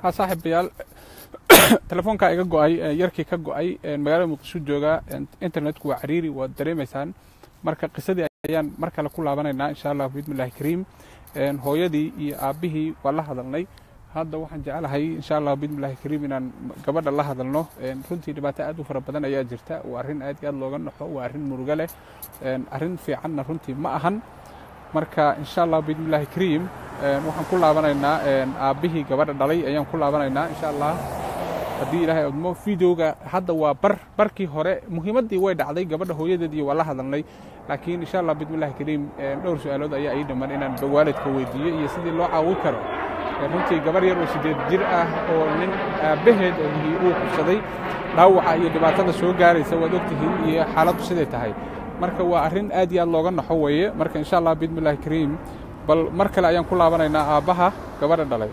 ha saaxiibayaal telefoonkaa iga go-ay yarkii ka go-ay magaalada muqdisho jooga internetku waa cariiri waad dareemaysaan marka qisadii ayaan mar kale ku laabanaynaa insha allah biidmillahi kariim hooyadii iyo aabbihii waa la hadalnay hadda waxaan jecelahay insha allah biidmillahi kariim inaan gabadha la hadalno runtii dhibaato aad u fara badan ayaa jirta waa arrin aad iyo aad looga naxo waa arrin murugo leh arrin fiicanna runtii ma ahan marka insha allah biidmillahi kariim waxaan ku laabanaynaa aabbihii gabadha dhalay ayaan ku laabanaynaa insha allah haddii ilaahay odmo videoga hadda waa bar barkii hore muhiimaddii way dhacday gabadha hooyadeedii waa la hadalnay laakiin insha allah biidmillahi kariim dhowr su-aalood ayaa ii dhiman inaan waalidka weydiiyo iyo sidii loo caawin karo runtii gabar yar oo siddeed jir ah oo nin aabbaheed ahii uu kubsaday dhaawaca iyo dhibaatada soo gaaraysa waad ogtihiin iyo xaaladdu siday tahay marka waa arrin aad iyo aad looga naxo weeye marka insha allah biidmillahi kariim bal mar kale ayaan ku laabanaynaa aabbaha gabadha dhalay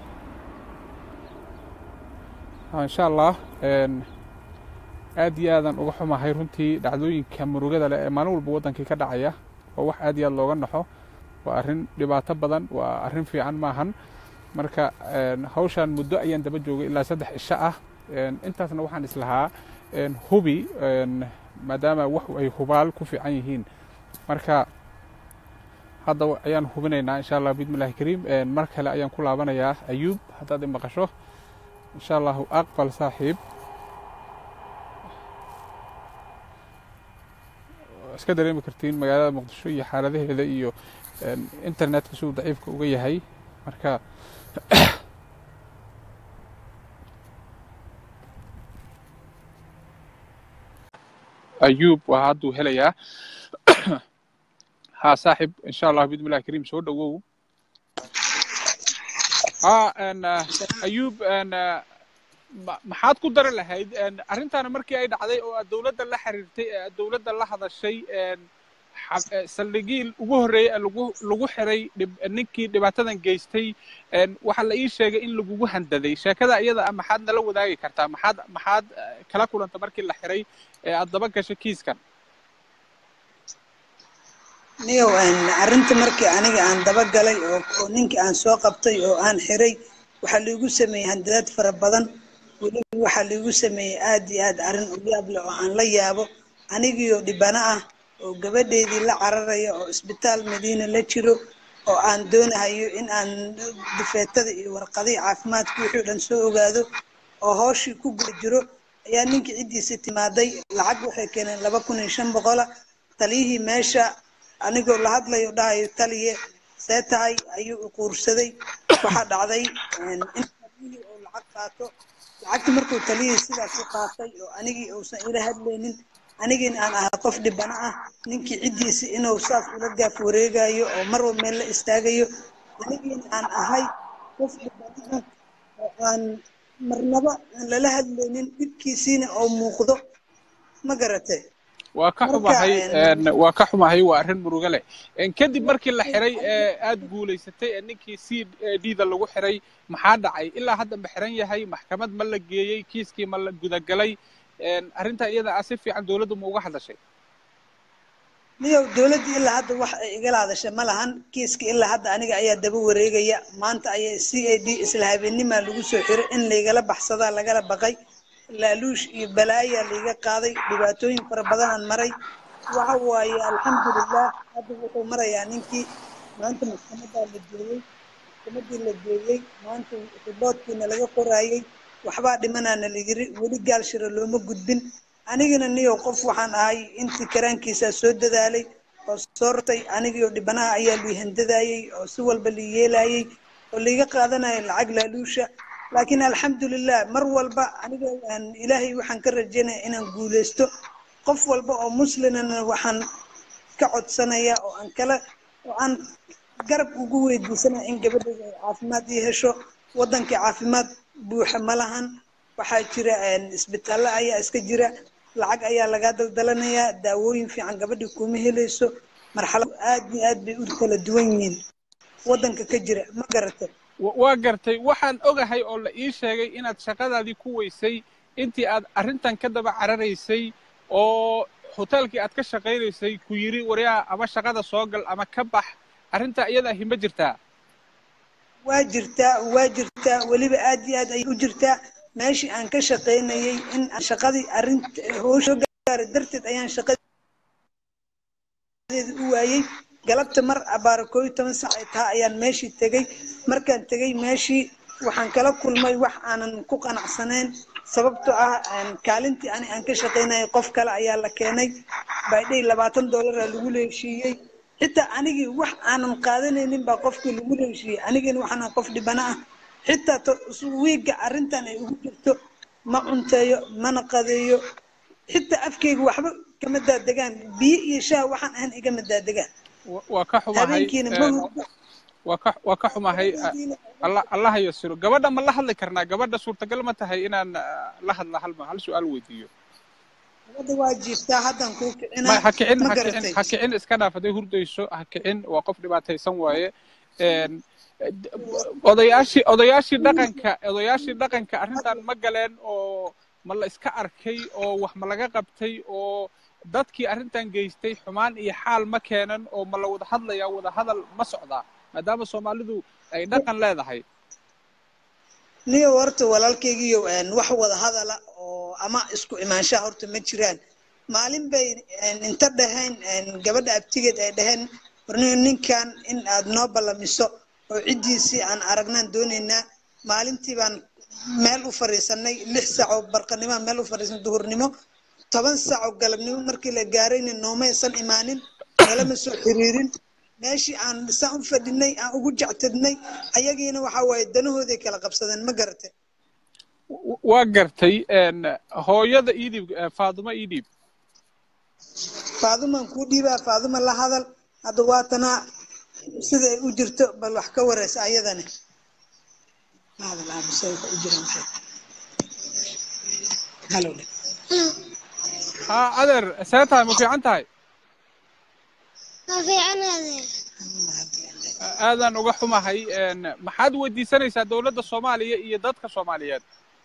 insha allah aad iyo aadaan uga xumahay runtii dhacdooyinka murugada leh ee maalin walba waddankii ka dhacaya waa wax aad iyo aad looga naxo waa arrin dhibaato badan waa arrin fiican maahan marka hawshaan muddo ayaan daba joogay ilaa saddex cisho ah intaasna waxaan islahaa hubi maadaama wax ay hubaal ku fiican yihiin marka hadda ayaan hubinaynaa insha allah biidmillahi kariim mar kale ayaan ku laabanayaa ayuub haddaad i maqasho insha allahu aqbal saaxiib iska dareemi kartiin magaalada muqdisho iyo xaaladaheeda iyo internetka siduu daciifka uga yahay marka ayuub waa hadduu helayaa ha saaxib insha allah biidmillahi kariim soo dhowow ha ayuub maxaad ku dari lahayd arrintaana markii ay dhacday oo aad dowladda la xiriirtay ee aad dowladda la hadashay saldhigii ugu horreeyey lagu lagu xiray ninkii dhibaatadan geystay waxaa la ii sheegay in lagugu handaday sheekada iyada ah maxaad nala wadaagi kartaa maxaad maxaad kala kulanta markii la xiray ee aad daba gashay kiiskan niyow arrinta markii aniga aan daba galay oo ninkii aan soo qabtay oo aan xiray waxaa liigu sameeyey handadaad fara badan weliba waxaa liigu sameeyey aad iyo aad arrin u yaab leh oo aan la yaabo anigiioo dhibano ah oo gabadheedii la cararaya oo isbitaal madiina la jiro oo aan doonahayo in aan difeetada iyo warqadihii caafimaadka wixii o dhan soo ogaado oo hooshii ku guda jiro ayaa ninkii ciddiisa timaaday lacag waxay keeneen laba kun iyo shan boqola taliyihii meesha anigoo la hadlayo dhahayo taliye see tahay ayuu uquursaday waxaa dhacday in taliyihii oo lacag qaato lacagtii markuu taliyihii sidaas u qaatay oo anigii uusan ila hadlaynin anigiina aan ahay qof dhibano ah ninkii ciddiisi inuu saas ula gaaf wareegayo oo marwa meel la istaagayo anigiina aan ahay qof dhibano ah oo aan marnaba aan lala hadlaynin dhibkiisiina oo muuqdo ma garate waa ka xumahay waa ka xumahay waa arrin murugo leh kadib markii la xiray ee aad guulaysatay ee ninkii c d da lagu xiray maxaa dhacay ilaa hadda ma xiran yahay maxkamad ma la geeyey kiiskii ma la gudagalay arrintaa iyada ah si fiican dowladdu ma uga hadashay niyow dowladdii ilaa hadda wax ay igala hadashay ma lahan kiiska ilaa hadda aniga ayaa daba wareegaya maanta ayaa c a d isla habeenimaa lagu soo xiray in laygala baxsadaa lagala baqay laaluush iyo balaayaa laiga qaaday dhibaatooyin fara badanaan maray waxa waaye alxamdulilah hadda wuxuu marayaa ninkii maanta maxkamadaa la geeyey maxkamadii la geeyey maanta riboodkiina laga qoraayey waxbaa dhimanaana layiri weli gaal shira looma gudbin anigana niyow qof waxaan ahay intii karaankiisaa soo dadaalay oo soo rtay anigiioo dhibanaha ayaa lii handadaayey oo si walba lii yeelayey oo laiga qaadanaya lacag laaluusha laakiin alxamdulilah mar walba aniga ilaahay waxaan ka rajaynaya inaan guuleysto qof walba oo muslimana waxaan ka codsanaya oo aan kala oo aan garab ugu weydiisanaya in gabadheeda ay caafimaad ii hesho waddankii caafimaad buuxa ma lahan waxaa jira isbitaallo ayaa iska jira lacag ayaa lagaa daldalanayaa daawooyin fiican gabadhii kuma helayso marxalad aad iyo aad bay u kala duwan yihiin waddanka ka jira ma garatay waa gartay waxaan ogahay oo la ii sheegay inaad shaqadaadii ku weysay intii aad arrintan ka daba cararaysay oo hoteelkii aad ka shaqaynaysay ku yidhi waryaa ama shaqada soo gal ama ka bax arrintaa iyadaa hima jirtaa waa jirtaa waa jirtaa weliba aad iyo aad ayay u jirtaa meeshii aan ka shaqaynayay in aan shaqadii arrinta howsha gaara darteed ayaan shaqadeeda u waayey galabta mar abaara koob iyo toban sac ay taha ayaan meeshii tegey markaan tegey meeshii waxaan kala kulmay wax aanan ku qanacsanayn sababtoo ah kaalintii ani aan ka shaqaynayay qof kale ayaa la keenay baydhay labaatan dollaraa lagu leeshiiyey xitaa anigii wax aanan qaadanaynin baa qofkii lagu leeshiiyey anigina waxaan qof dhibana ah xitaa wiigga arrintan ay ugu jirto ma cunteeyo mana qadeeyo xitaa afkeyga waxba kama daadegaan biyo iyo shaah waxaan ahan igama daadegaan waa ka xumahay habeenkiina ma hurdo waa ka waa ka xumahay allah allah yasiro gabadha ma la hadli karnaa gabadha suurtagal ma tahay inaan la hadla hal hal su-aal weydiiyo gabadha waa jiiftaa haddan kuu ma kicinaa ha kicin ma ha kicin garatay ha kicin iska dhaaf hadday hurdayso ha kicin waa qof dhibaataysan waaye Een, d- odayaashii odayaashii dhaqanka odayaashii dhaqanka arrintan ma galeen oo ma la iska arkay oo wax ma laga qabtay oo dadkii arrintan geystay xumaan iyo xaal ma keenan oo ma la wada hadlayaa wada hadal ma socdaa maadaama soomaalidu ay dhaqan leedahay niyo horta walaalkaygiiyo wax wada hadala oo ama isku imaanshaha horta ma jiraan maalin bay inta dhaheen gabadha abtigeed ay dhaheen warniyo ninkan in aad noo ballamiso oo ciddiisii aan aragnaan doonaynaa maalintii baan meel u fadhiisanay lix saac oo barqanimo aan meel u fadhiisan duhurnimo toban saac oo galabnimo markii la gaarayna noomaysan imaanin nalama soo xiriirin meeshii aan saan u fadhinay aan ugu jectadnay ayagiina waxa waaye danahooday kala qabsadeen ma garate W- waa gartay een, hooyada iidib faaduma iidhiib faadumaan kuu dhiibaa faaduma la hadal hadda waatanaa sida ay u jirto bal wax ka wareysa ayadani la hadal aabo say wax u jiraan waxay halow dhe haa adeer see tahay ma fiican tahay Ma fiican adeer. aadaan uga xumahay een, maxaad weydiisanaysaa dowladda soomaaliya iyo dadka soomaaliyeed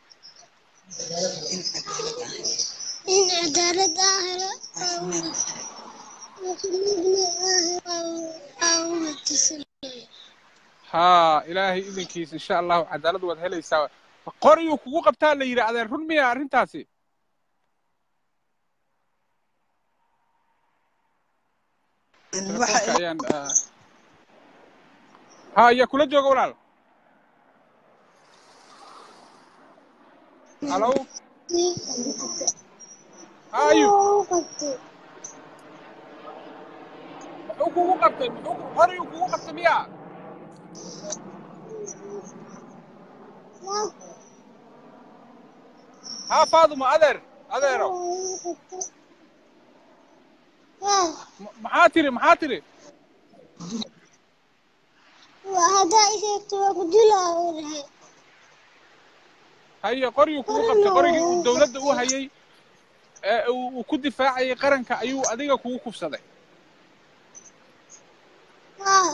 In cadaalad ah helo oo muslimiin ah helo oo wadasanaya. haa ilaahay idinkiisa insha allahu cadaalad waad helaysaa qoriyuu kugu qabtaa la yidhi adeer run miya arrintaasi waxa telefoonka ayaan ah, haa ayaa kula jooga walaal halo haa ayub muxuu kugu qabtay muxuu qoriyuu kugu qabtay miya haa faaduma adeer adeero M- maxaa tiri maxaa tiri Haddaa i sheegto waa ku dilaa uu dhahay. haye qorigii kugu qabtay qorigii uu dowladda u hayay ee uu uu ku difaacayay qaranka ayuu adiga kugu kufsaday Haa.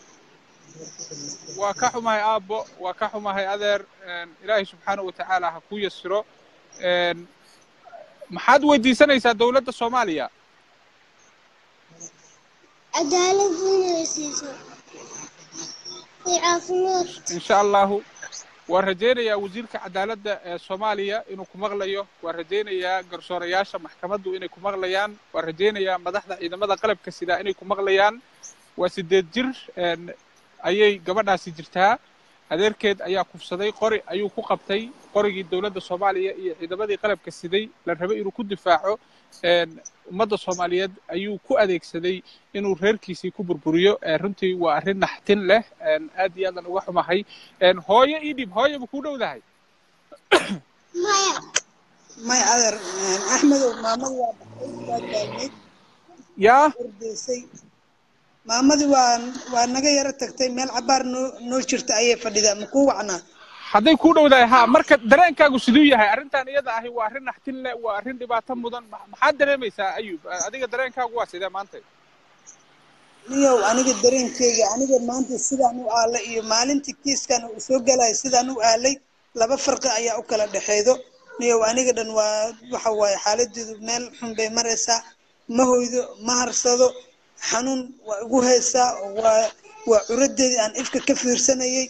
waa ka xumahay aabbo waa ka xumahay adeer een, ilaahay subxaanahu watacaala ha ku yasiro een, maxaad weydiisanaysaa dowladda soomaaliya Cadaalad inay siiso. Iyo caafimaad. insha allahu waan rajaynayaa wasiirka cadaaladda ee soomaaliya inuu ku maqlayo waan rajaynayaa garsoorayaasha maxkamaddu inay ku maqlayaan waan rajaynayaa madaxda ciidamada qalabka sida inay ku maqlayaan waa sideed jir een, ayay gabadhaasi jirtaa adeerkeed ayaa kufsaday qori ayuu ku qabtay qorigii dowladda soomaaliya iyo ciidamadii qalabka siday la rabay inuu ku difaaco een, ummadda soomaaliyeed ayuu ku adeegsaday inuu reerkiisii ku burburiyo ee runtii waa arrin naxtin leh een, aad iyo aadan uga xumahay een, hooyo ii dhib hooyo ma kuu dhowdahay Maya. may adeer axmedow maamadu waa baxday waa daalmeyd yaa ordaysay maamadii waa waa naga yaro tagtay meel cabaar noo noo jirta ayay fadhidaa ma kuu wacnaa hadday kuu dhowdahay haa marka dareenkaagu siduu yahay arrintan iyada ahi waa arrin naxtin leh waa arrin dhibaato mudan ma- maxaad dareemaysaa ayub adiga dareenkaagu waa sidee maanta niyow aniga dareenkeyga aniga maanta sidaan u aalay iyo maalintii kiiskan uu soo galaya sidaan u aalay laba farqi ayaa u kala dhexeedo niyow aniga dhan waa waxa waaye xaaladeedu meel xun bay maraysaa ma hoydo ma harsado xanuun waa igu haysaa waa waa curadeedii aan ifka ka fiirsanayay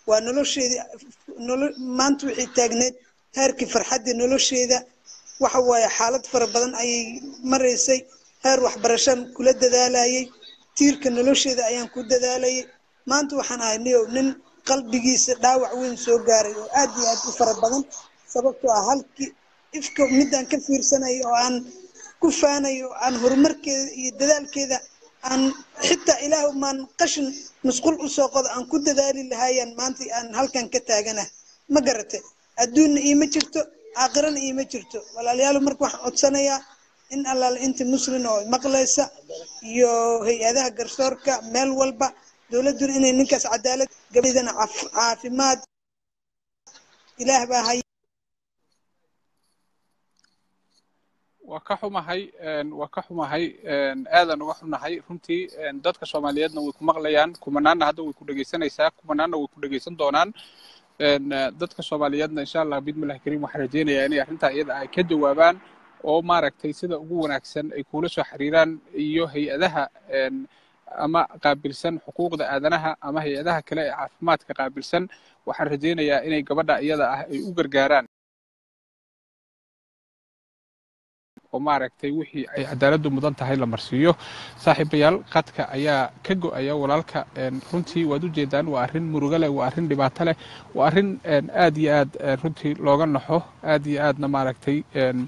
waa nolosheedii nolo maanta wixii taagneed heerkii farxaddii nolosheeda waxa waaye xaalad fara badan ayay maraysay heer waxbarashaan kula dadaalayay tiirka nolosheeda ayaan ku dadaalayay maanta waxaan ahay niyow nin qalbigiisa dhaawac weyn soo gaaray oo aad iyo aad u fara badan sababtoo ah halkii ifka midaan ka fiirsanayo oo aan ku faanayo oo aan horumarkeeda iyo dadaalkeeda aan xitaa ilaah maan qashin musqul usoo qodo aan ku dadaali lahaayaan maanta aan halkan ka taagana ma garate adduunna iima jirto aakhirana iima jirto walaalyaal marka waxaan codsanayaa in allaale inta muslin oo maqlaysa iyo hay-adaha garsoorka meel walba dowladduna inay ninkaas cadaalad gabadhidana caafimaad ilaah baa hay waa ka xumahay waa ka xumahay aadan uga xunahay runtii dadka soomaaliyeedna way ku maqlayaan kumanaanna hadda way ku dhegaysanaysaa kumanaanna way ku dhegaysan doonaan dadka soomaaliyeedna insha allah bidmillahi kariim waxaan rajaynayaa inay arrintaa iyada ay ka jawaabaan oo maaragtay sida ugu wanaagsan ay kula soo xiriiraan iyo hay-adaha ama qaabilsan xuquuqda aadanaha ama hay-adaha kale ee caafimaadka qaabilsan waxaan rajaynayaa inay gabadha iyada ah ay u gargaaraan oo maaragtay wixii ay cadaaladdu mudan tahay la marsiiyo saaxiibayaal qadka ayaa ka go'aya walaalka runtii waad u jeedaan waa arrin murugo leh waa arrin dhibaato leh waa arrin aad iyo aad runtii looga naxo aad iyo aadna maaragtay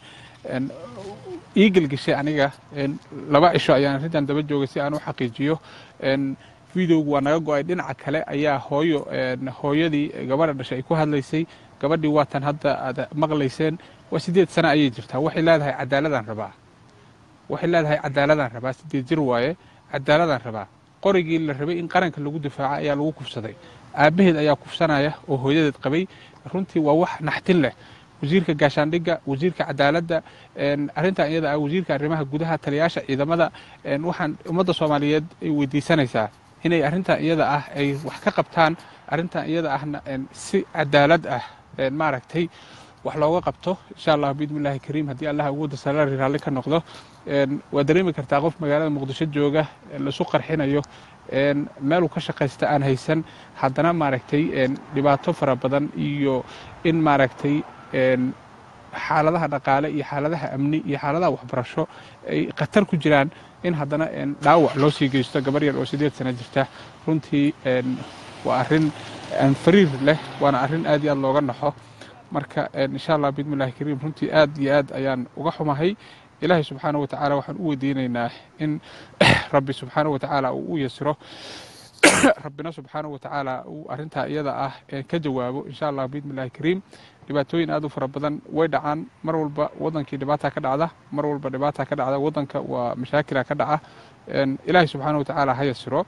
ii gelgeshay aniga laba cisho ayaan arrintan daba joogay si aan u xaqiijiyo videogu waa naga go'ay dhinaca kale ayaa hooyo hooyadii gabadha dhashay ay ku hadlaysay gabadhii waatan hadda aad maqlayseen waa sideed sano ayay jirtaa waxay leedahay cadaaladaan rabaa waxay leedahay cadaaladaan rabaa sideed jir waaye cadaaladaan rabaa qorigii la rabay in qaranka lagu difaaco ayaa lagu kufsaday aabbaheed ayaa kufsanaya oo hooyadeed qabay runtii waa wax naxtin leh wasiirka gaashaandhigga wasiirka cadaaladda arrintan iyada ah wasiirka arrimaha gudaha taliyaasha ciidamada waxaan ummadda soomaaliyeed ay weydiisanaysaa inay arrintan iyada ah ay wax ka qabtaan arrintan iyada ahna si cadaalad ah maaragtay wax looga qabto insha allah biidmillahi kariim haddii allah awoodda salaari raalli ka noqdo waa dareemi kartaa qof magaalada muqdisho jooga lasu qarxinayo meeluu ka shaqaysta aan haysan haddana maaragtay dhibaato fara badan iyo in maaragtay xaaladaha dhaqaale iyo xaaladaha amni iyo xaaladaha waxbarasho ay khatar ku jiraan in haddana dhaawac loo sii geysto gabar yar oo sideed sano jirta runtii waa arrin fariir leh waana arrin aad iyo aad looga naxo marka insha allah biidmillahi kariim runtii aad iyo aad ayaan uga xumahay ilaahay subxaanahu watacaala waxaan u weydiinaynaa in rabbi subxaanahu watacaala uu u yasiro rabbina subxaanahu watacaala uu arrintaa iyada ah ka jawaabo insha allah biidmillahi kariim dhibaatooyin aad u fara badan way dhacaan mar walba wadankii dhibaata ka dhacda mar walba dhibaata ka dhacda wadanka waa mashaakila ka dhaca ilaahay subxaanahu watacaala ha yasiro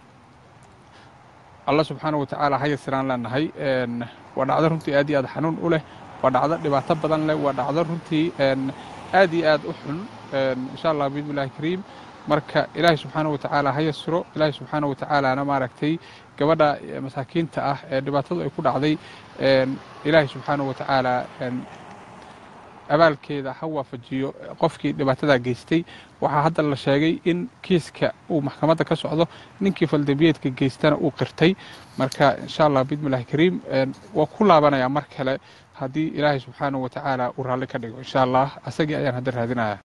allah subxaanahu watacaala ha yasiraan leenahay waa dhacdo runtii aad iyo aad xanuun u leh waa dhacdo dhibaato badan leh waa dhacdo runtii aad iyo aad u xun insha allah biidmillahi kariim marka ilaahay subxaanahu watacaala ha yasiro ilaahay subxaanahu watacaalana maaragtay gabadha masaakiinta ah ee dhibaatadu ay ku dhacday ilaahay subxaanahu watacaala abaalkeeda ha waafajiyo qofkii dhibaatadaa geystay waxaa hadda la sheegay in kiiska uu maxkamadda ka socdo ninkii faldambiyeedka geystana uu qirtay marka insha allah biidmillahi kariim waa ku laabanayaa mar kale haddii ilaahay subxaanahu watacaala uu raalli ka dhigo insha allah asagii ayaan hadda raadinaya